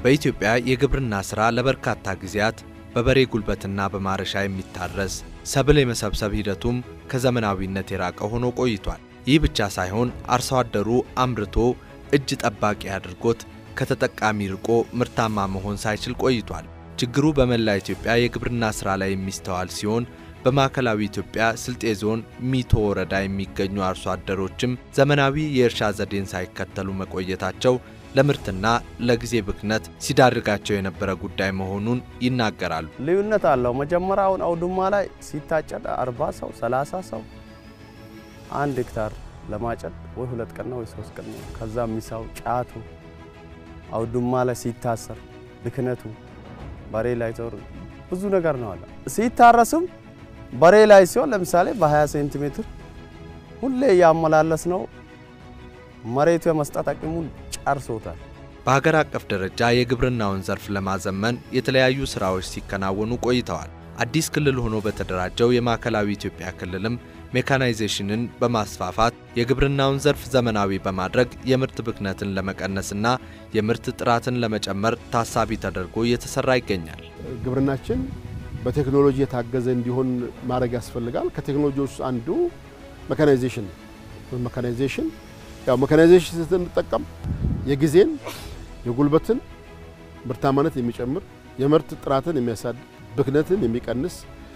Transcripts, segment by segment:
በኢትዮጵያ የግብርና ሥራ ለበርካታ ጊዜያት በበሬ ጉልበትና በማረሻ የሚታረስ ሰብል የመሰብሰብ ሂደቱም ከዘመናዊነት የራቀ ሆኖ ቆይቷል። ይህ ብቻ ሳይሆን አርሶ አደሩ አምርቶ እጅ ጠባቂ አድርጎት ከተጠቃሚ ርቆ ምርታማ መሆን ሳይችል ቆይቷል። ችግሩ በመላ ኢትዮጵያ የግብርና ሥራ ላይ የሚስተዋል ሲሆን በማዕከላዊ ኢትዮጵያ ስልጤ ዞን ሚቶ ወረዳ የሚገኙ አርሶ አደሮችም ዘመናዊ የእርሻ ዘዴን ሳይከተሉ መቆየታቸው ለምርትና ለጊዜ ብክነት ሲዳርጋቸው የነበረ ጉዳይ መሆኑን ይናገራሉ። ልዩነት አለው። መጀመሪያውን አውድማ ላይ ሲታጨድ አርባ ሰው ሰላሳ ሰው አንድ ሄክታር ለማጨድ ወይ ሁለት ቀን ነው ወይ ሶስት ቀን ነው። ከዛ ሚሳው ጫቱ አውድማ ላይ ሲታሰር ብክነቱ በሬ ላይ ዞር ብዙ ነገር ነው አለ። ሲታረስም በሬ ላይ ሲሆን ለምሳሌ በ20 ሴንቲሜትር ሁሌ እያመላለስ ነው መሬቱ የመስጠት አቅሙን ጨርሶታል። በሀገር አቀፍ ደረጃ የግብርናውን ዘርፍ ለማዘመን የተለያዩ ስራዎች ሲከናወኑ ቆይተዋል። አዲስ ክልል ሆኖ በተደራጀው የማዕከላዊ ኢትዮጵያ ክልልም ሜካናይዜሽንን በማስፋፋት የግብርናውን ዘርፍ ዘመናዊ በማድረግ የምርት ብክነትን ለመቀነስና የምርት ጥራትን ለመጨመር ታሳቢ ተደርጎ እየተሰራ ይገኛል። ግብርናችን በቴክኖሎጂ የታገዘ እንዲሆን ማድረግ ያስፈልጋል። ከቴክኖሎጂ ውስጥ አንዱ ሜካናይዜሽን ነው። ሜካናይዜሽን ያው ሜካናይዜሽን ስትንጠቀም የጊዜን የጉልበትን ምርታማነት የሚጨምር የምርት ጥራትን የሚያሳድግ ብክነትን የሚቀንስ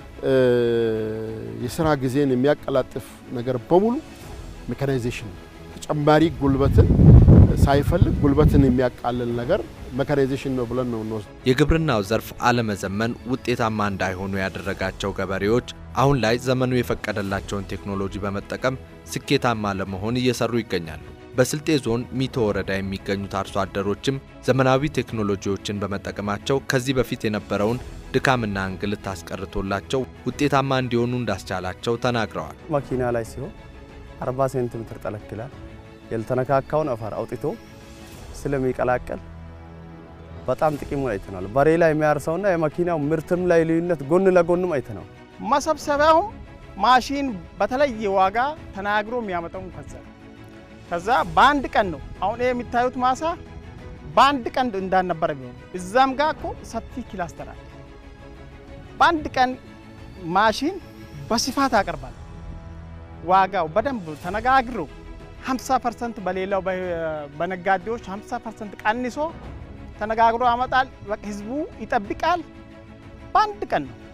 የስራ ጊዜን የሚያቀላጥፍ ነገር በሙሉ ሜካናይዜሽን ነው። ተጨማሪ ጉልበትን ሳይፈልግ ጉልበትን የሚያቃልል ነገር ሜካናይዜሽን ነው ብለን ነው እንወስድ። የግብርናው ዘርፍ አለመዘመን ውጤታማ እንዳይሆኑ ያደረጋቸው ገበሬዎች አሁን ላይ ዘመኑ የፈቀደላቸውን ቴክኖሎጂ በመጠቀም ስኬታማ ለመሆን እየሰሩ ይገኛሉ። በስልጤ ዞን ሚቶ ወረዳ የሚገኙት አርሶ አደሮችም ዘመናዊ ቴክኖሎጂዎችን በመጠቀማቸው ከዚህ በፊት የነበረውን ድካምና እንግልት አስቀርቶላቸው ውጤታማ እንዲሆኑ እንዳስቻላቸው ተናግረዋል። መኪና ላይ ሲሆን 40 ሴንቲሜትር ጠለቅ ይላል። ያልተነካካውን አፈር አውጥቶ ስለሚቀላቀል በጣም ጥቅሙን አይተናል። በሬ ላይ የሚያርሰውና የመኪናው ምርትም ላይ ልዩነት ጎን ለጎንም አይተናል። መሰብሰቢያውም ማሽን በተለየ ዋጋ ተናግሮ የሚያመጣው ከዛ ከዛ በአንድ ቀን ነው። አሁን ይሄ የሚታዩት ማሳ በአንድ ቀን እንዳልነበረ ቢሆን እዛም ጋር እኮ ሰፊ ክላስተር አለ። በአንድ ቀን ማሽን በስፋት ያቀርባል። ዋጋው በደንብ ተነጋግሮ 50 ፐርሰንት በሌላው በነጋዴዎች 50 ፐርሰንት ቀንሶ ተነጋግሮ ያመጣል። በቃ ህዝቡ ይጠብቃል። በአንድ ቀን ነው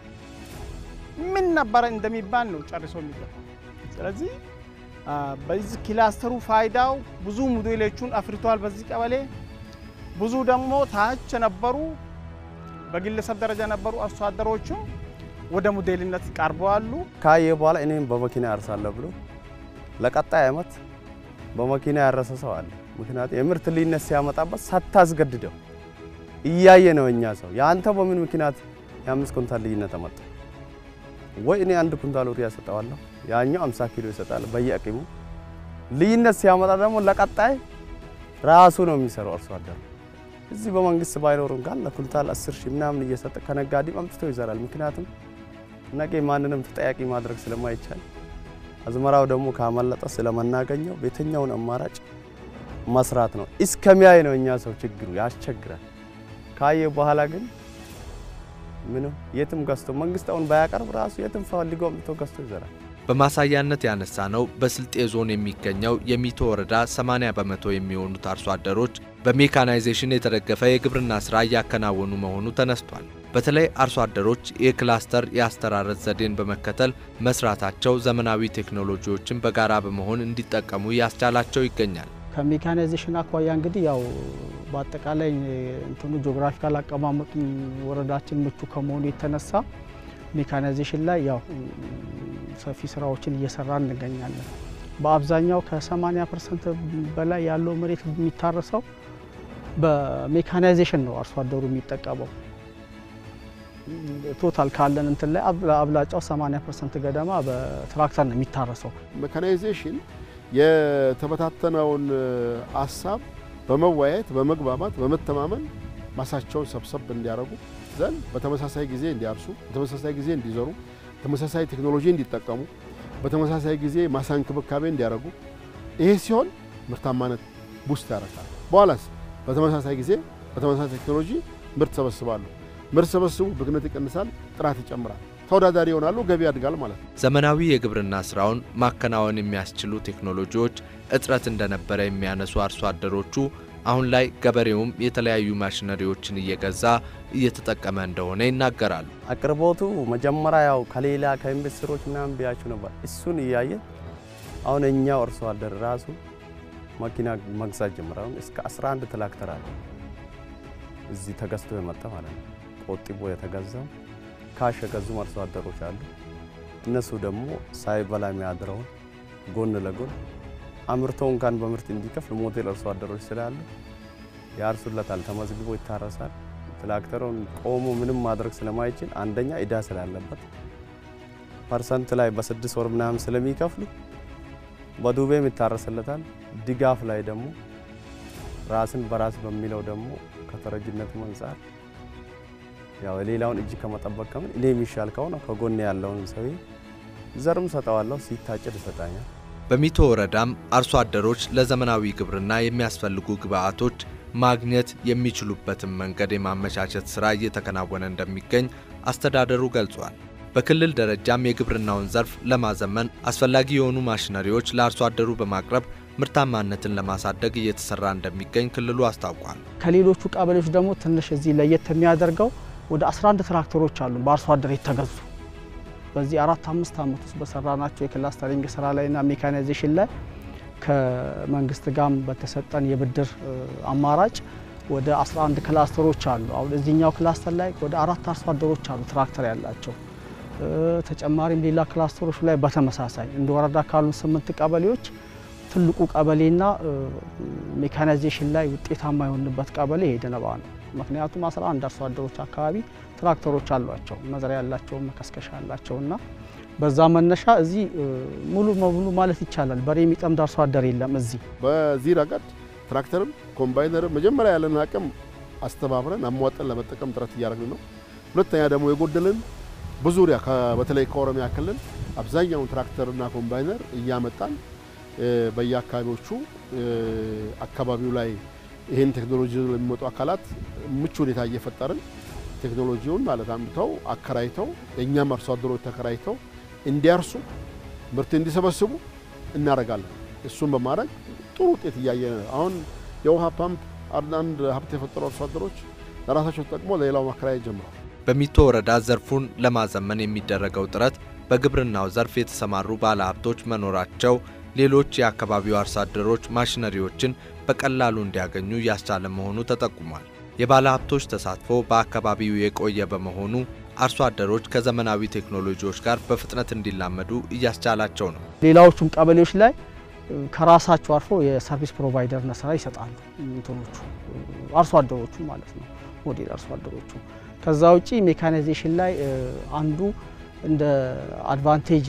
ምን ነበረ እንደሚባል ነው ጨርሶ የሚገባው። ስለዚህ በዚህ ክላስተሩ ፋይዳው ብዙ ሞዴሎቹን አፍርቷል። በዚህ ቀበሌ ብዙ ደግሞ ታች ነበሩ በግለሰብ ደረጃ ነበሩ አርሶ አደሮቹ ወደ ሞዴልነት ቀርበዋሉ። ካየ በኋላ እኔም በመኪና ያርሳለሁ ብሎ ለቀጣይ ዓመት በመኪና ያረሰ ሰው አለ። ምክንያቱም የምርት ልዩነት ሲያመጣበት ሳታስገድደው እያየ ነው። እኛ ሰው የአንተ በምን ምክንያት የአምስት ኩንታል ልዩነት አመጣ? ወይ እኔ አንድ ኩንታል ዩሪያ እሰጠዋለሁ፣ ያኛው 50 ኪሎ ይሰጣል። በየአቅሙ ልዩነት ሲያመጣ ደግሞ ለቀጣይ ራሱ ነው የሚሰራው አርሶ አደሩ። እዚህ በመንግስት ባይኖር እንኳን ለኩንታል 10 ሺህ ምናምን እየሰጠ ከነጋዴም አምጥቶ ይዘራል። ምክንያቱም ነገ ማንንም ተጠያቂ ማድረግ ስለማይቻል አዝመራው ደግሞ ካመለጠ ስለመናገኘው በየትኛውን አማራጭ መስራት ነው። እስከሚያይ ነው እኛ ሰው ችግሩ ያስቸግራል። ካየ በኋላ ግን ምንም የትም ገዝቶ መንግስት አሁን ባያቀርብ ራሱ የትም ፈልጎ አምጥቶ ገዝቶ ይዘራል። በማሳያነት ያነሳ ነው በስልጤ ዞን የሚገኘው የሚቶ ወረዳ 80 በመቶ የሚሆኑት አርሶ አደሮች በሜካናይዜሽን የተደገፈ የግብርና ሥራ እያከናወኑ መሆኑ ተነስቷል። በተለይ አርሶ አደሮች የክላስተር የአስተራረስ ዘዴን በመከተል መስራታቸው ዘመናዊ ቴክኖሎጂዎችን በጋራ በመሆን እንዲጠቀሙ ያስቻላቸው ይገኛል። ከሜካናይዜሽን አኳያ እንግዲህ ያው በአጠቃላይ እንትኑ ጂኦግራፊካል አቀማመጡ ወረዳችን ምቹ ከመሆኑ የተነሳ ሜካናይዜሽን ላይ ያው ሰፊ ስራዎችን እየሰራን እንገኛለን። በአብዛኛው ከ80 ፐርሰንት በላይ ያለው መሬት የሚታረሰው በሜካናይዜሽን ነው አርሶ አደሩ የሚጠቀመው። ቶታል ካለን እንትን ላይ አብላጫው 80 ፐርሰንት ገደማ በትራክተር ነው የሚታረሰው። ሜካናይዜሽን የተበታተነውን አሳብ በመወያየት በመግባባት በመተማመን ማሳቸውን ሰብሰብ እንዲያደርጉ ዘንድ በተመሳሳይ ጊዜ እንዲያርሱ፣ በተመሳሳይ ጊዜ እንዲዘሩ፣ ተመሳሳይ ቴክኖሎጂ እንዲጠቀሙ፣ በተመሳሳይ ጊዜ ማሳ እንክብካቤ እንዲያደርጉ ይሄ ሲሆን ምርታማነት ቡስት ያደርጋል። በኋላስ በተመሳሳይ ጊዜ በተመሳሳይ ቴክኖሎጂ ምርት ሰበስባሉ። ምርት ሰበስቡ ብክነት ይቀንሳል፣ ጥራት ይጨምራል፣ ተወዳዳሪ ይሆናሉ፣ ገቢ ያድጋል ማለት ነው። ዘመናዊ የግብርና ስራውን ማከናወን የሚያስችሉ ቴክኖሎጂዎች እጥረት እንደነበረ የሚያነሱ አርሶ አደሮቹ አሁን ላይ ገበሬውም የተለያዩ ማሽነሪዎችን እየገዛ እየተጠቀመ እንደሆነ ይናገራሉ። አቅርቦቱ መጀመሪያ ያው ከሌላ ከኢንቨስተሮች ምናምን ቢያችሁ ነበር። እሱን እያየን አሁን እኛው አርሶ አደር ራሱ መኪና መግዛት ጀምረ። አሁን እስከ 11 ትራክተር አለ እዚህ ተገዝቶ የመጣ ማለት ነው። ቆጥቦ የተገዛው ካሽ የገዙም አርሶ አደሮች አሉ። እነሱ ደግሞ ሳይበላ የሚያድረውን ጎን ለጎን አምርቶ እንኳን በምርት እንዲከፍል ሞዴል አርሶ አደሮች ስላሉ ያርሱለታል። ተመዝግቦ ይታረሳል። ትራክተሩን ቆሞ ምንም ማድረግ ስለማይችል አንደኛ እዳ ስላለበት ፐርሰንት ላይ በስድስት ወር ምናምን ስለሚከፍሉ በዱቤም ይታረስለታል። ድጋፍ ላይ ደግሞ ራስን በራስ በሚለው ደግሞ ከተረጅነቱ አንጻር ያው የሌላውን እጅ ከመጠበቅ ከምን እኔ የሚሻል ከሆነ ከጎን ያለውን ሰው ዘርም ሰጠዋለሁ፣ ሲታጭድ ይሰጣኛል። በሚቶ ወረዳም አርሶ አደሮች ለዘመናዊ ግብርና የሚያስፈልጉ ግብዓቶች ማግኘት የሚችሉበትን መንገድ የማመቻቸት ሥራ እየተከናወነ እንደሚገኝ አስተዳደሩ ገልጿል። በክልል ደረጃም የግብርናውን ዘርፍ ለማዘመን አስፈላጊ የሆኑ ማሽነሪዎች ለአርሶ አደሩ በማቅረብ ምርታማነትን ለማሳደግ እየተሰራ እንደሚገኝ ክልሉ አስታውቋል። ከሌሎቹ ቀበሌዎች ደግሞ ትንሽ እዚህ ለየት የሚያደርገው ወደ 11 ትራክተሮች አሉ በአርሶ አደር የተገዙ በዚህ አራት አምስት ዓመት ውስጥ በሰራናቸው የክላስተሪንግ ስራ ላይና ሜካናይዜሽን ላይ ከመንግስት ጋርም በተሰጠን የብድር አማራጭ ወደ 11 ክላስተሮች አሉ። አሁን እዚህኛው ክላስተር ላይ ወደ አራት አርሶ አደሮች አሉ ትራክተር ያላቸው። ተጨማሪም ሌላ ክላስተሮች ላይ በተመሳሳይ እንደ ወረዳ ካሉን ስምንት ቀበሌዎች ትልቁ ቀበሌና ሜካናይዜሽን ላይ ውጤታማ የሆንበት ቀበሌ የደነባ ነው። ምክንያቱም 11 አርሶ አደሮች አካባቢ ትራክተሮች አሏቸው፣ መዝሪያ ያላቸው፣ መከስከሻ ያላቸው እና በዛ መነሻ እዚህ ሙሉ በሙሉ ማለት ይቻላል በሬ የሚጠምድ አርሶ አደር የለም። እዚህ በዚህ ረገድ ትራክተርም ኮምባይነርም መጀመሪያ ያለን አቅም አስተባብረን አሟጠን ለመጠቀም ጥረት እያደረግን ነው። ሁለተኛ ደግሞ የጎደልን በዙሪያ በተለይ ከኦሮሚያ ክልል አብዛኛውን ትራክተርና ኮምባይነር እያመጣን በየአካባቢዎቹ አካባቢው ላይ ይህን ቴክኖሎጂ ለሚመጡ አካላት ምቹ ሁኔታ እየፈጠርን ቴክኖሎጂውን ማለት አምጥተው አከራይተው የእኛም አርሶ አደሮች ተከራይተው እንዲያርሱ ምርት እንዲሰበስቡ እናደርጋለን። እሱን በማድረግ ጥሩ ውጤት እያየን ነው። አሁን የውሃ ፓምፕ አንዳንድ ሀብት የፈጠሩ አርሶ አደሮች ለራሳቸው ተጠቅሞ ለሌላው ማከራየት ጀምረዋል። በሚቶ ወረዳ ዘርፉን ለማዘመን የሚደረገው ጥረት በግብርናው ዘርፍ የተሰማሩ ባለሀብቶች መኖራቸው ሌሎች የአካባቢው አርሶ አደሮች ማሽነሪዎችን በቀላሉ እንዲያገኙ እያስቻለ መሆኑ ተጠቁሟል። የባለ ሀብቶች ተሳትፎ በአካባቢው የቆየ በመሆኑ አርሶ አደሮች ከዘመናዊ ቴክኖሎጂዎች ጋር በፍጥነት እንዲላመዱ እያስቻላቸው ነው። ሌላዎቹም ቀበሌዎች ላይ ከራሳቸው አልፎ የሰርቪስ ፕሮቫይደርነት ስራ ይሰጣሉ። እንትኖቹ አርሶ አደሮቹ ማለት ነው፣ ሞዴል አርሶ አደሮቹ። ከዛ ውጪ ሜካናይዜሽን ላይ አንዱ እንደ አድቫንቴጅ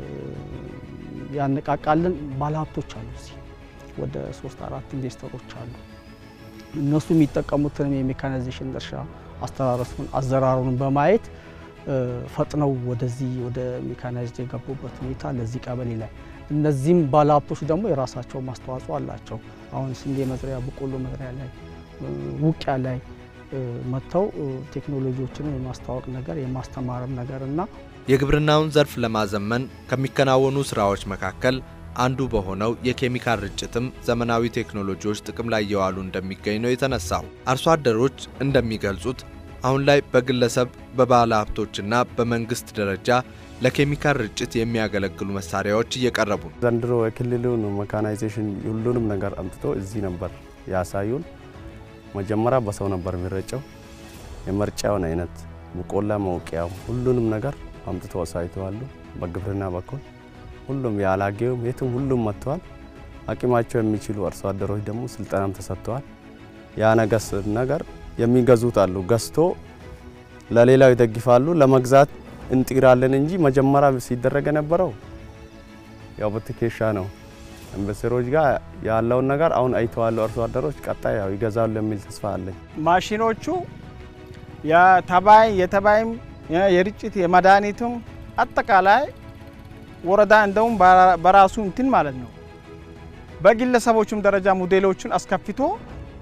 ያነቃቃልን ባለሀብቶች አሉ። እዚህ ወደ ሶስት አራት ኢንቨስተሮች አሉ። እነሱ የሚጠቀሙትንም የሜካናይዜሽን እርሻ አስተራረሱን አዘራሩን በማየት ፈጥነው ወደዚህ ወደ ሜካናይዝድ የገቡበት ሁኔታ ለዚህ ቀበሌ ላይ እነዚህም ባለሀብቶች ደግሞ የራሳቸው ማስተዋጽኦ አላቸው። አሁን ስንዴ መዝሪያ፣ በቆሎ መዝሪያ ላይ ውቂያ ላይ መጥተው ቴክኖሎጂዎችንም የማስተዋወቅ ነገር የማስተማርም ነገር እና የግብርናውን ዘርፍ ለማዘመን ከሚከናወኑ ስራዎች መካከል አንዱ በሆነው የኬሚካል ርጭትም ዘመናዊ ቴክኖሎጂዎች ጥቅም ላይ እየዋሉ እንደሚገኝ ነው የተነሳው። አርሶ አደሮች እንደሚገልጹት አሁን ላይ በግለሰብ በባለ ሀብቶችና በመንግስት ደረጃ ለኬሚካል ርጭት የሚያገለግሉ መሳሪያዎች እየቀረቡ ነው። ዘንድሮ የክልሉን መካናይዜሽን ሁሉንም ነገር አምጥቶ እዚህ ነበር ያሳዩን። መጀመሪያ በሰው ነበር የሚረጨው። የመርጫውን አይነት ሙቆላ መውቂያው ሁሉንም ነገር አምጥቶ አሳይተዋሉ። በግብርና በኩል ሁሉም ያላጌውም የትም ሁሉም መጥተዋል። አቅማቸው የሚችሉ አርሶ አደሮች ደግሞ ስልጠናም ተሰጥተዋል። ያ ነገስ ነገር የሚገዙት አሉ ገዝቶ ለሌላው ይደግፋሉ። ለመግዛት እንጥራለን እንጂ መጀመሪያ ሲደረግ የነበረው ያው በትከሻ ነው። ኢንቨስተሮች ጋር ያለውን ነገር አሁን አይተዋሉ። አርሶ አደሮች ቀጣይ ያው ይገዛሉ የሚል ተስፋ አለኝ። ማሽኖቹ የተባይ የተባይም የርጭት የመድኃኒቱም አጠቃላይ ወረዳ እንደውም በራሱ እንትን ማለት ነው በግለሰቦቹም ደረጃ ሞዴሎቹን አስከፍቶ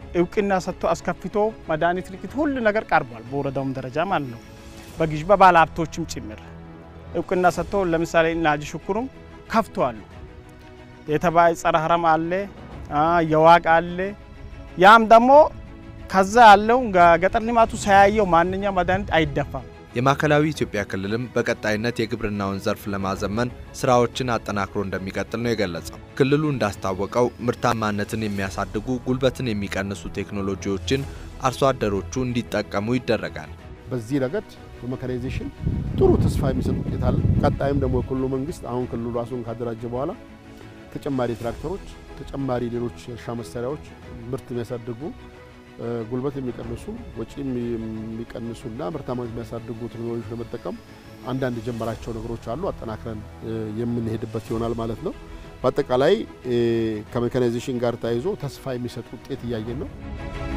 እውቅና ሰጥቶ አስከፍቶ መድኃኒት ልክት ሁሉ ነገር ቀርቧል። በወረዳውም ደረጃ ማለት ነው። በግዥ በባለ ሀብቶችም ጭምር እውቅና ሰጥቶ ለምሳሌ ናጂ ሽኩሩም ከፍተዋል። የተባይ ጸረ ሀረም አለ፣ የዋቅ አለ። ያም ደግሞ ከዛ ያለው ገጠር ልማቱ ሳያየው ማንኛው መድኃኒት አይደፋም። የማዕከላዊ ኢትዮጵያ ክልልም በቀጣይነት የግብርናውን ዘርፍ ለማዘመን ስራዎችን አጠናክሮ እንደሚቀጥል ነው የገለጸው። ክልሉ እንዳስታወቀው ምርታማነትን የሚያሳድጉ ጉልበትን የሚቀንሱ ቴክኖሎጂዎችን አርሶ አደሮቹ እንዲጠቀሙ ይደረጋል። በዚህ ረገድ በሜካናይዜሽን ጥሩ ተስፋ የሚሰጥ ውጤት አለ። ቀጣይም ደግሞ የክልሉ መንግስት አሁን ክልሉ ራሱን ካደራጀ በኋላ ተጨማሪ ትራክተሮች፣ ተጨማሪ ሌሎች እርሻ መሳሪያዎች ምርት የሚያሳድጉ ጉልበት የሚቀንሱ ወጪ የሚቀንሱና ምርታማነት የሚያሳድጉ ቴክኖሎጂ ለመጠቀም አንዳንድ የጀመራቸው ነገሮች አሉ። አጠናክረን የምንሄድበት ይሆናል ማለት ነው። በአጠቃላይ ከሜካናይዜሽን ጋር ተያይዞ ተስፋ የሚሰጥ ውጤት እያየን ነው።